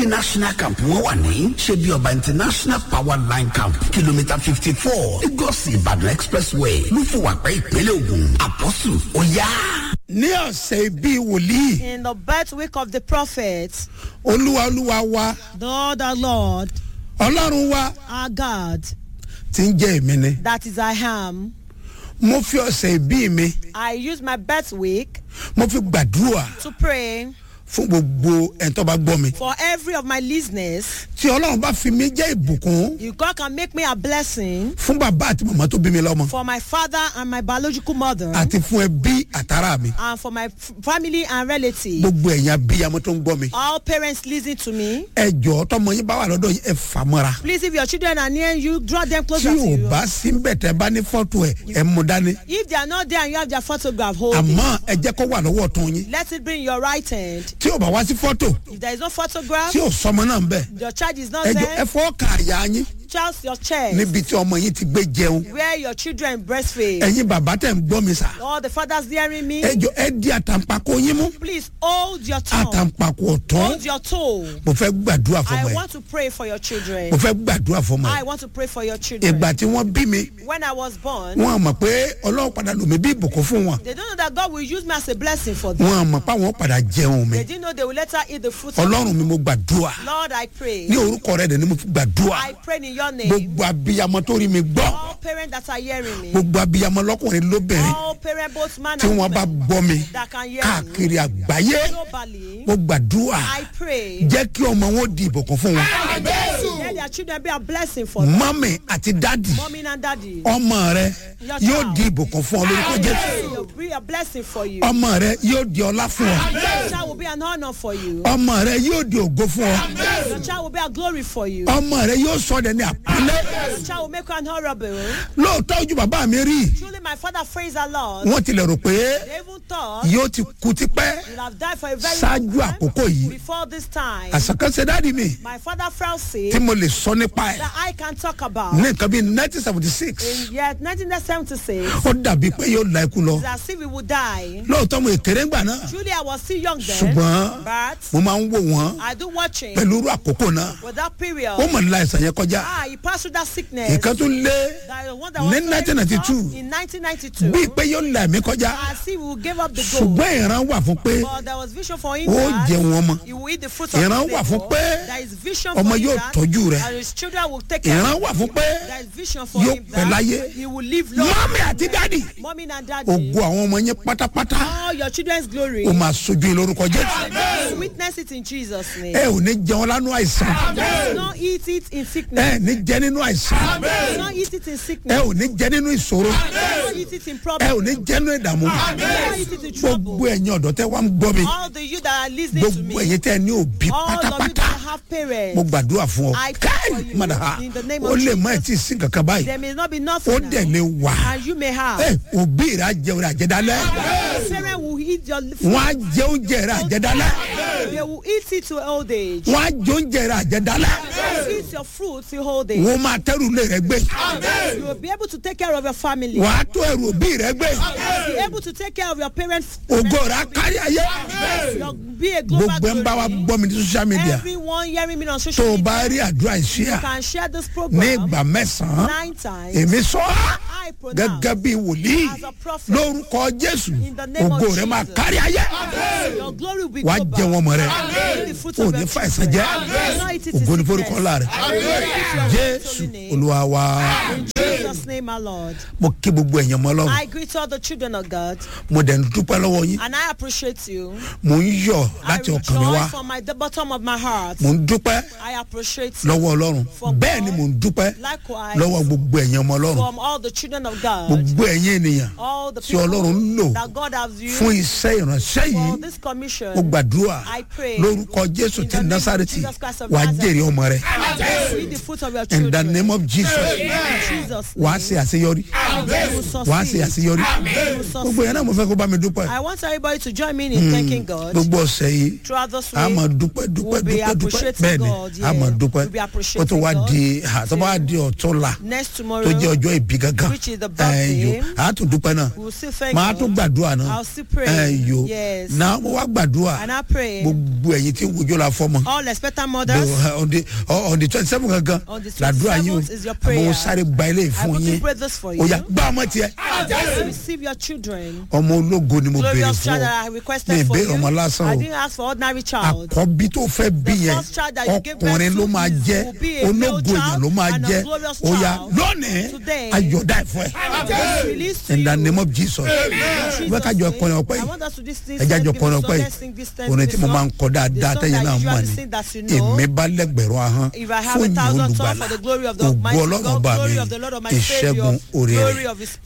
national camp wọn wà ní ṣebí ọba international power line camp kìlómítà fifty four lagos ìbàdàn expressway lúfùwàpẹ́ ìpínlẹ̀ ògùn àpọ́sù ó yá. ní ọ̀sẹ̀ bíi wòlíì In the birth week of the prophet, olúwa olúwa wa the Lord, our Lord, ọlọ́run wa our God, ti ń jẹ́ èmi ni that is I am, mo fi ọ̀sẹ̀ bíi mi I use my birth week mo fi gbàdúrà to pray fún gbogbo ẹ̀ńtọ́ bá gbọ́ mi for every of my listeners. tí ọlọ́run bá fi mi jẹ́ ìbùkún You God can make me a blessing fún bàbá àti màmá tó bí mi lọ́mọ for my father and my biological mother, àti fún ẹbí àtàrà mi and for my f- family and relatives. gbogbo ẹ̀yìn abiyamọ tó ń gbọ́ mi All parents listen to me. ẹ jọ tọmọ yín bá wà lọ́dọ̀ yín ẹ fà mọ́ra Please, if your children are near you, draw them tí closer to ò you. bá sí ń bẹ̀ tẹ́ bá ní fọ́tò ẹ̀ ẹ mú dání If they are not there and you have their photograph, hold it. àmọ́ ẹ jẹ́ kó wà lọ́wọ́ tún yín Let it be in your right hand. tí ò bá wá sí fọ́tò If there is no photograph, tí ò sọmọ náà ń bẹ̀ your child is not ẹ jọ there. ẹ fọ́ ka àyà yín Just your chest. níbi tí ọmọ yín ti gbé jẹun Where your children breastfeed. ẹ̀yin bàbá tẹ̀ ń gbọ́ mi sà All the fathers hearing me. ẹ jọ ẹ di àtàǹpàkò yín mú Please hold your tongue. àtàǹpàkò ọ̀tún Hold your toe. mo fẹ́ gbàdúrà fọmọ I ẹ want to pray for your children. mo fẹ́ gbàdúrà fọmọ ẹ I want to pray for your children. ìgbà tí wọ́n bí mi When I was born, wọn mọ̀ pé ọlọ́run padà lò mí bí ìbùkún fún wọn they don't know that God will use me as a blessing for them. wọn mọ̀ pé àwọn padà jẹun mi They didn't know they will later eat the fruit of ọlọ́run mi mo gbàdúrà Lord, I pray. ní orúkọ rẹ dẹ̀ ni mo fi gbàdúrà I pray in your name. gbogbo abiyamọ tó rí mi gbọ́ All parents that are hearing me. gbogbo abiyamọ lọ́kùnrin lóbìnrin All parents, both man tí and wọ́n bá woman, gbọ́ mi that can hear me. káàkiri àgbáyé Globally, mo gbàdúrà I pray. jẹ́ kí ọmọ wọn di ìbùkún fún wọn Let their children be a blessing for them. mọ́mì àti dádì Mommy and daddy. ọmọ rẹ yóò di ìbùkún fún ọ lórúkọ jésù It will be a blessing for you. ọmọ rẹ yóò di ọlá fún ọ Your child will be an honor for you. ọmọ rẹ yóò di ògo fún ọ Your child will be a glory for you. ọmọ rẹ yóò sọ ọ́ ní àpọ́nlé Your child will make you honorable. lóòótọ́ ojú bàbá mi rí Truly, my father praised the Lord. wọ́n tilẹ̀ rò pé They even thought yóò ti kú tipẹ́ you'll have died for a very ṣáájú long time àkókò yìí before this time. àṣàkànṣe dáàdi mi My father fell sick tí mo lè sọ nípa ẹ̀ that I can talk about. ní nǹkan bíi nineteen seventy six In year 1976, ó dàbí pé yóò la ikú lọ it's as if we would die. lóòótọ́ mo èkéré ńgbà náà Truly, I was still young then, ṣùgbọ́n but mo máa ń wò wọ́n I do watching pẹ̀lú irú àkókò náà with that period. ó mọ̀ nílá ìsàn yẹn kọjá Ah, he passed through that sickness. ìkan tó lé That the one that ní was very 1992, tough in 1992. bíi pé yóò la ẹ̀mí kọjá As if we would give up the goal. ṣùgbọ́n ìran wà fún pé But there was vision for him ó that jẹun ọmọ he will eat the fruit of ìran his wà fún labour. pé There is vision ọmọ for him yóò that, tọ́jú rẹ̀ that his children will take care ìran of wà him. fún pé There is vision for yóò him pẹ́ láyé that he will live long. mọ́mí àti dádì Mommy and daddy, ògo àwọn ọmọ yẹn pátápátá all your children's glory, ó máa sojú yín lórúkọ jésù you witness it in Jesus' name. ẹ ò ní jẹun lánú àìsàn Do not eat it in ẹ sickness. ní jẹ nínú àìsàn Do not eat it in ẹ sickness. ò ní jẹ nínú ìṣòro Do not eat it in ẹ problem. ò ní jẹ nínú ìdààmú Do not eat it in trouble. gbogbo ẹ̀yin ọ̀dọ́ tẹ́ wá ń gbọ́ mi All the you that are listening to gbogbo me, ẹ̀yin tẹ́ ní òbí all of you pátápátá that have parents, mo gbàdúrà fún ọ I pray for káì you mọ̀dà ha in the name ó of lè má ẹ̀ Jesus. tí ì sí kankan báyìí there may not be ó nothing dẹ̀ now, lè wà and you may have. ẹ òbí rẹ̀ á jẹun rẹ̀ àjẹdálẹ́ Parents will eat your wọ́n á jẹ oúnjẹ rẹ̀ àjẹdálẹ́ They will eat it to old age. wọ́n á jẹ oúnjẹ rẹ̀ àjẹdálẹ́ They will eat your fruit to old age. wọ́n máa tẹ́rù lé rẹ̀ gbé You will be able to take care of your family. wọ́n á tó ẹrù òbí rẹ̀ gbé Be able to take care of your parents. ògo rẹ̀ á kárí ayé You'll be a global gbogbo ẹ̀ ń bá wa glory. gbọ́ mi ní social media Everyone hearing me on tó social o media bá rí àdúrà ìṣíà can share this ní program ìgbà mẹ́sàn-án nine times. èmi sọ ọ́ I pronounce gẹ́gẹ́ bí wòlíì as a prophet. lórúkọ jésù In the name of ògo rẹ̀ máa Jesus. kárí ayé Your glory will be wàá global. jẹ wọn mọ rẹ Eat the fruit ò of ní your fa ẹsẹ children. jẹ Do not eat it in ògo ní sickness. forúkọ ńlá rẹ jésù olúwa wa In Jesus' name, my Lord. mo kí gbogbo ẹ̀yàn mọ́ lọ́rùn I greet all the children of God mo dẹ̀ ń dúpẹ́ lọ́wọ́ yín and I appreciate you. mo ń yọ̀ I láti ọkàn mi wá rejoice from my, the bottom of my heart. mo ń dúpẹ́ I appreciate you. lọ́wọ́ ọlọ́run For bẹ́ẹ̀ ni God. mo ń dúpẹ́ Likewise, lọ́wọ́ gbogbo ẹ̀yàn ọmọ ọlọ́run from all the children of God, gbogbo ẹ̀yìn ènìyàn all the tí ọlọ́run ń lò people that God has fún used iṣẹ́ ìránṣẹ́ for yìí this commission, mo gbàdúrà I pray lórúkọ jésù in ti the name of násàrètì Jesus Christ of wàá Nazareth. jèrè ọmọ rẹ read the fruit of your in the children. name of jesus In Jesus' wàá ṣe àṣeyọrí you will wàá ṣe succeed. àṣeyọrí You will gbogbo yẹn náà mo fẹ́ kó bá mi dúpẹ́ I want everybody to join me in thanking God gbogbo ọ̀sẹ̀ yìí throughout this a máa week. dúpẹ́ dúpẹ́ We'll be dúpẹ́ dúpẹ́ appreciating bẹ́ẹ̀ ni God, a máa yeah. dúpẹ́ We'll be kó tó wá appreciating di ha, tó bá di ọ̀tún la Next tó tomorrow, jẹ́ ọjọ́ ìbí gangan which is the ẹ̀ birthday, yo a tún dúpẹ́ náà we will still thank máa God. tún gbàdúrà náà I'll still pray. ẹ̀ yo Yes. náà mo wá gbàdúrà And I pray gbogbo ẹ̀yin tí ń wojú la fọ́mọ all expectant The- mothers, on the on the twenty seven gangan On the làdúrà yín 27th is your o prayer. mo sáré gba ilé I fún want to yín pray this for ó you. yá gbá ọmọ tiẹ̀ Receive your children. ọmọ ológo ni mo béèrè Glorious fún child ọ that I mi requested for ìbéèrè you. ọmọ lásán I o didn't ask for ordinary child. àkọ́bí tó fẹ́ bí The yẹn first child that you gave birth ọkùnrin ló to máa is- jẹ́ will be a male ológo èèyàn child ló máa and a jẹ́ glorious ó yá child. lónìí Today, ayọ̀dá ẹ̀fọ́ ẹ̀ It's released to in the you. name of Jesus Jesus' wọ́n kájọ name. kọrin ọpẹ́ I yìí want us to this this ẹjá jọ give kọrin us ọpẹ́ song, yìí let's sing this time, orin this tí mo song. máa ń kọ dáadáa The song tẹ́yìn that náà you mọ̀ usually ni sing that you know. èmi bá lẹ́gbẹ̀rún ahọ́n If I have fún a ìyìn thousand tongues olùgbàlà for the glory of the ògo Almighty ọlọ́run God, bá mi glory of the Lord of my ìṣẹ́gun Savior, orí glory rẹ̀ of His